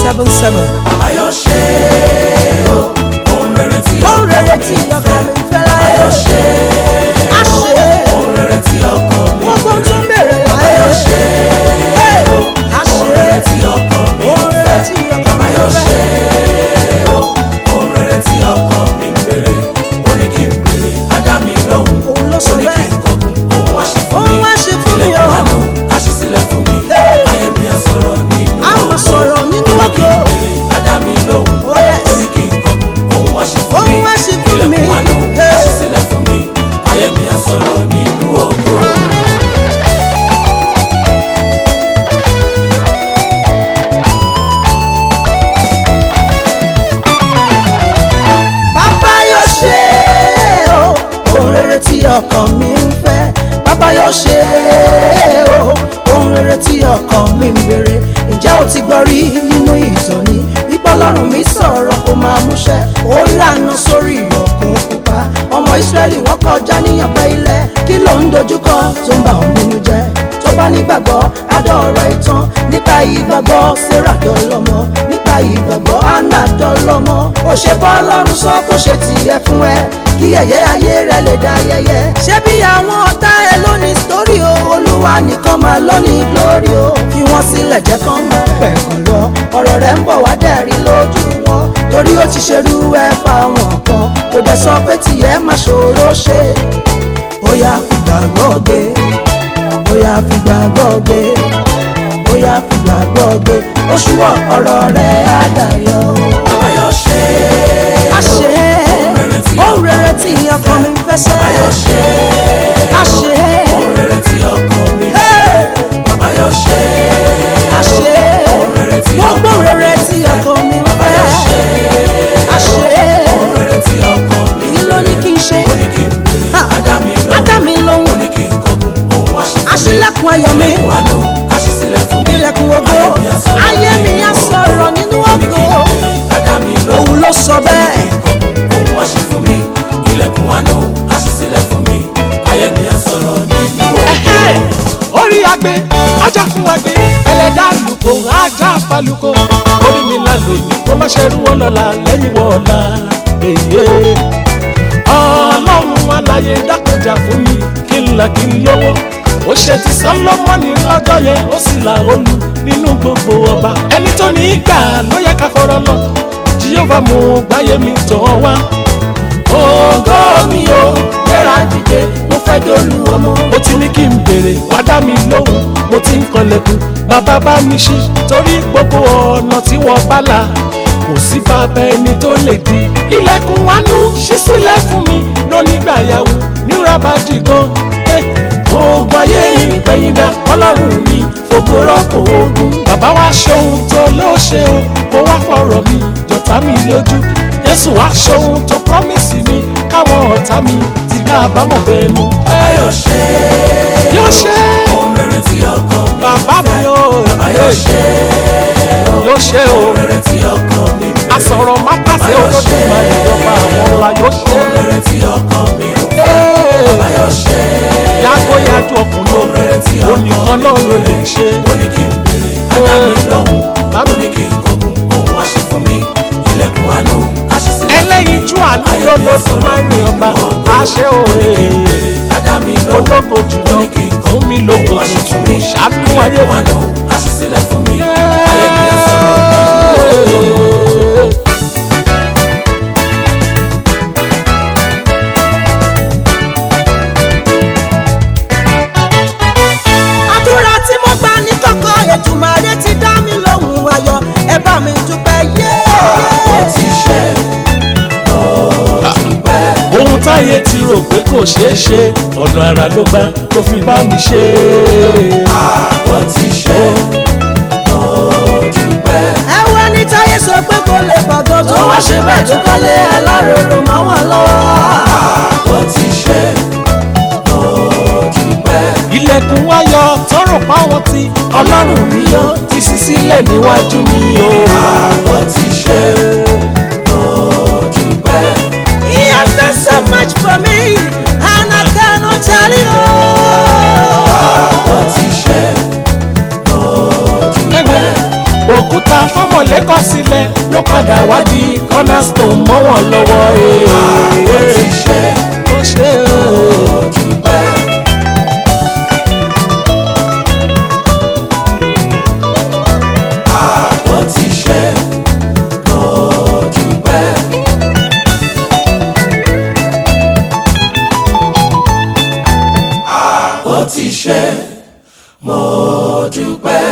seven seven. ayọ̀ ṣe o ohun rere tí ó ọkàn rere mi tí ọkàn fẹ́ mi fẹ́ láyé. ayọ̀ ṣe a ṣe ohun rere tí ọkàn mi gbogbo tó ń bèrè láyé. ayọ̀ ṣe a ohun ṣe rere tí ọkàn mi ó rere tí ọkàn mi ayọ̀ fẹ́. ṣe o ohun rere tí ọkàn mi ń bèrè ó ní kí n bèrè á dá mi lóhùn òun ló sọ ó ní kí bẹ́ẹ̀. n kọkùn òun wá ṣe fún òun mi wá ṣe fún mi ilẹ̀kùn o. àánú á ṣí sílẹ̀ fún mi ayé mi á sọ̀rọ̀ nínú a máa sọ̀rọ̀ nínú ògo. á dá mi lóhùn Oh, yes. ó ní kí n kọkùn òun wá ṣe fún mi òun wá ṣe fún mi. ilẹ̀kùn àánú á ṣí sílẹ̀ fún mi ayé mi á sọ̀rọ̀ nínú ògo. bàbá yóò ṣe o ohun rere tí ọkàn mi ń fẹ́ bàbá yóò ṣe o ohun rere tí ọkàn mi ń béèrè ǹjẹ́ o ti gbọ́ rí nínú ìtàn ni wípé ọlọ́run mi sọ̀rọ̀ kó máa múṣẹ ó lànà sórí òkun pupa ọmọ ìsírẹ́lì wọ́n kọjá níyànpẹ́ ilẹ̀ kí ló ń dojúkọ tó ń bà ọ́ nínú jẹ́ tó bá nígbàgbọ́ adọ́ọ̀rọ̀ ìtàn nípa ìgbàgbọ́ sarah dọ́lọ́mọ nípa ìgbàgbọ́ anna dọ́lọ́mọ ó ṣe bọ́ ọlọ́run sọ kó ṣe tiẹ̀ fún ẹ kí ẹ̀yẹ ayé rẹ lè dá yẹyẹ. ṣé bí àwọn ọ̀tá ẹ lónìí sítórì o olúwa nìkan máa lónìí glory o fi wọ́n sílẹ̀ jẹ́ kán máa pẹ̀kàn lọ ọ̀rọ̀ rẹ̀ ń bọ̀ wá dẹ̀rí lójú wọn torí ó ti ṣerú ẹ fáwọn kan kò dẹ̀ sọ pé tìyẹ́ máa ṣòro ṣe ó yá fìgbàgbọ́ gbé bóyá fìgbàgbọ́ gbé bóyá fìgbàgbọ́ gbé oṣù ọ̀rọ̀ rẹ̀ á dayọ̀. ayọ̀ ṣe àṣẹ ohun rere tí ọkàn mi fẹ́ sẹ́. ayọ̀ ṣe àṣẹ ohun rere tí ọkàn mi fẹ́ ayọ̀ ṣe àṣẹ gbogbo rere tí ọkàn mi fẹ́. àṣẹ ohun rere tí ọkàn mi èyí ló ní kí n ṣe. ó ní kí n bèrè Ha, á dá mi á lóhùn dá mi ó lóhùn ní kí n kọkùn òun wá ṣe fún mi aṣílẹ̀kùn ayọ̀ mi ilẹ̀kùn àánú á ṣí sílẹ̀ fún mi ilẹ̀kùn ògo ayé mi á sọ̀rọ̀ nínú ògo á dá mi lóhùn òun ló sọ bẹ́ẹ̀. òun wá ṣe fún mi ilẹ̀kùn àánú á ṣí sílẹ̀ fún mi ayé mi á sọ̀rọ̀ nínú ògo. orí agbe ajá fún agbe ẹlẹ́dá lùkò ajá falùkò orí mi là lòdì kó má ṣe rú wọn lọ́la lẹ́yìn wọ́ọ̀la èyí. ọlọ́run aláyé dákọjà fún mi kí n là kí n lówó ó ṣe ti sọlọ́mọ́nì lọ́jọ́ yẹn ó sì là olú nínú gbogbo ọba ẹni tó ní í gbà ló yẹ ká fọ̀rọ̀ lọ jíyọ́fà mú gbáyé mi tọ̀ wá ògo mi o gbéra dìde mo fẹ́ dolú ọmọ. mo ti ní kí n béèrè wá dá mi lóhùn mo ti ń kanlẹ̀kùn bàbá bá mi ṣí torí gbogbo ọ̀nà tí wọ́n bá là kò sí bàbá ẹni tó lè di. ilẹ̀kùn wánú ṣí sílẹ̀ fún mi lónígbà yàwó nírà bá dì gan. oògùn ayé ìgbẹ̀yìndà ọlọ́run mi fògo rọ́pò ogun. bàbá wa ṣohun tó ló ṣe o kó wá fọ̀rọ̀ mi jọ̀tá mi lójú jésù wá ṣohun tó promise mi káwọn ọ̀tá mi ti ká àbámọ̀ bẹ́ẹ̀ nu. ayọ̀ ṣe yóò ṣe ohun rere tí ọkàn mi bàbá mi o ayọ̀ ṣe yóò ṣe o ohun rere tí ọkàn mi fẹ́ asọ̀rọ̀ má pàṣẹ olódùn máa ìjọba àwọn ọ̀la yóò ṣe. ohun rere tí ọkàn mi fẹ́ ayọ̀ ṣe yàgò yàjò ọkùnrin onìkan náà ló lè ṣe. ó ní kí n bèrè á dá mi lóhùn ó bàbá ní kí n kọkùn òun wá ṣe fún mi ilẹ̀kùn àánú á ṣí sílẹ̀ ẹlẹ́yin jú àná lọ́dọọdún máa ń rìn ọba àṣẹ òye á dá mi lóhùn ológo jùlọ fún mi lógo tuntun ṣàánú ayé wa. àánú á ṣí sílẹ̀ fún mi ayé mi á sọ̀rọ̀ àdúrà tí mo gbà ní kọ̀kọ̀ Èdùmàrè ti dá mi lóhùn ayọ̀ ẹ bá mi dúpẹ́ yé. ó ti ṣe ó dúpẹ́ ohun táyé ti rò pé kò ṣeé ṣe ọ̀nà àrà ló gbà tó fi bá mi ṣe. ó ti ṣe ó dúpẹ́ ẹwẹ́ ní táyé sọ pé kò lè bàgọ́ tó wá ṣe bẹ́ẹ̀ tó kọ́lé aláròrò mọ́ wọn lọ́wọ́. ó ti ṣe ó dúpẹ́ ilẹ̀kùn wáyọ̀ tọrọ páwọn tí ọlọ́run mi yọ ti ṣí sílẹ̀ níwájú mi o. ó ti ṣe ó dúpẹ́ He has done so much for me and I cannot tell you. ó ti ṣe ó dúpẹ́ òkúta fọmọlẹ ṣe kọ́ sílẹ̀ ló padà wá di cornerstone mọ́ wọn lọ́wọ́ ó ti ṣe ó ṣe o. dúpẹ́. ó ti ṣe ó dúpẹ́. ó ti ṣe mo dúpẹ́.